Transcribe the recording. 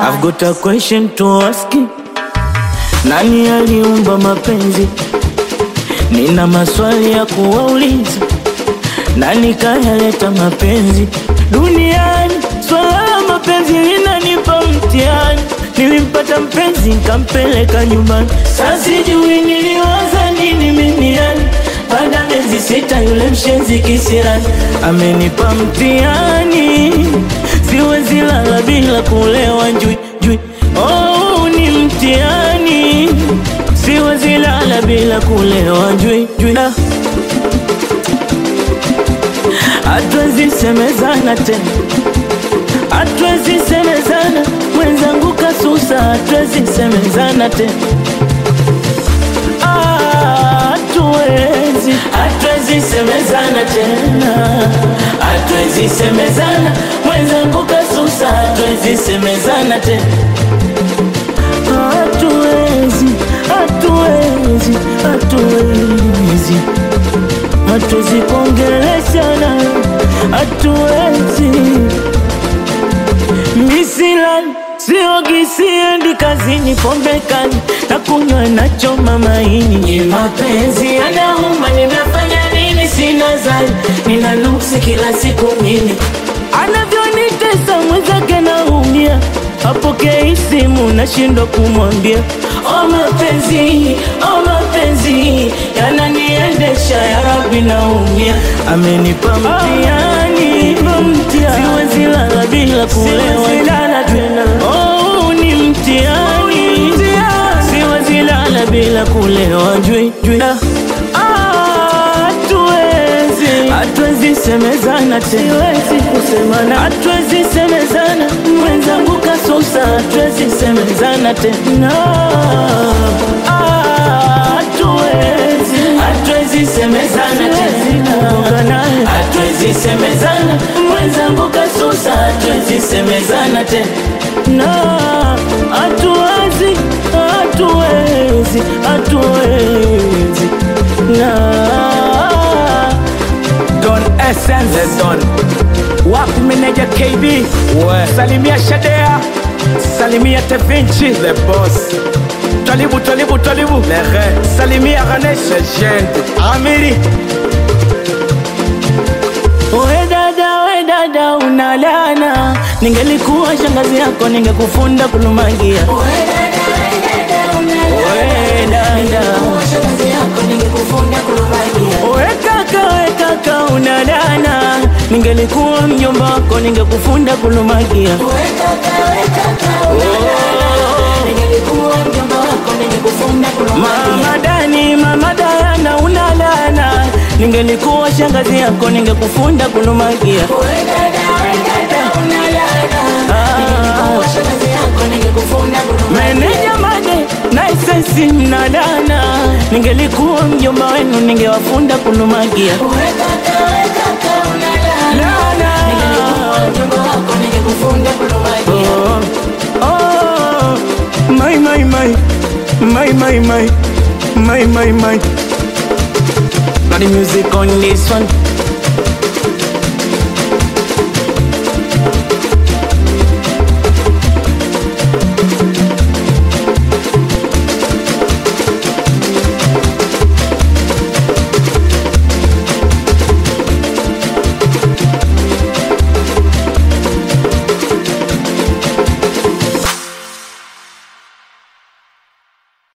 I've got a question to ask you. Nani aliumba mapenzi? Nina maswali ya kuwauliza. Nani kayaleta mapenzi duniani? Swala la mapenzi linanipa mtihani. Nilimpata mpenzi nkampeleka nyumbani, sasa sijui niliwaza nini mimi yani. Baada ya miezi sita yule mshenzi kisirani amenipa mtihani, siwezi lala bila kulewa njui njui. Oh, ni mtihani, siwezi lala bila kulewa njui njui. Ah. Hatuwezi semezana tena, hatuwezi semezana mwenzangu kasusa, hatuwezi semezana tena Ah, hatuwezi, hatuwezi semezana tena, hatuwezi semezana mwenzangu kasusa, hatuwezi semezana tena hatuwezi, hatuwezi, hatuwezi, hatuwezi kuongeleshana, hatuwezi Misilani siogi, siendi kazini, pombe kali na kunywa nachoma maini. Ni mapenzi yanauma, nimefanya nini? Sina zani, nina nuksi kila siku mimi, anavyonitesa mwenzake naumia, apokei simu nashindwa kumwambia. O mapenzi, o mapenzi yananiendesha, ya Rabbi naumia, amenipa mtihani, siwezi lala bila kulewa tena. Oh, ni mtihani, siwezi lala bila kulewa jui jui. Ah, Hatuwezi, hatuwezi semezana tena, siwezi kusemana, hatuwezi semezana, mwenzangu kasusa, hatuwezi semezana tena. Ah, Hatuwezi, hatuwezi semezana tena, hatuwezi semezana, mwenzangu kasusa, hatuwezi semezana tena. Na hatuwezi, hatuwezi, hatuwezi na Don Essence Don wapi meneja KB We. salimia Shadea salimia Tevinci The boss, Twalibu Twalibu Twalibu Lehe, salimia Ganesh legend. Amiri We dada, we dada, unalana. Ningelikuwa shangazi yako ningekufunda kulumagia. We dada, we kaka, we kaka, unalana. Ningelikuwa mjomba wako ningekufunda kulumagia. Mama Dani, mama Dayana, unalana. Ningelikuwa shangazi yako ningekufunda kulumagia. Meneja Made na isensi mnadana, ningelikuwa mjomba wenu ningewafunda kulumagia. Lana. Oh, oh, my, my, my, my, my, my, my, my, my. Got the music on this one.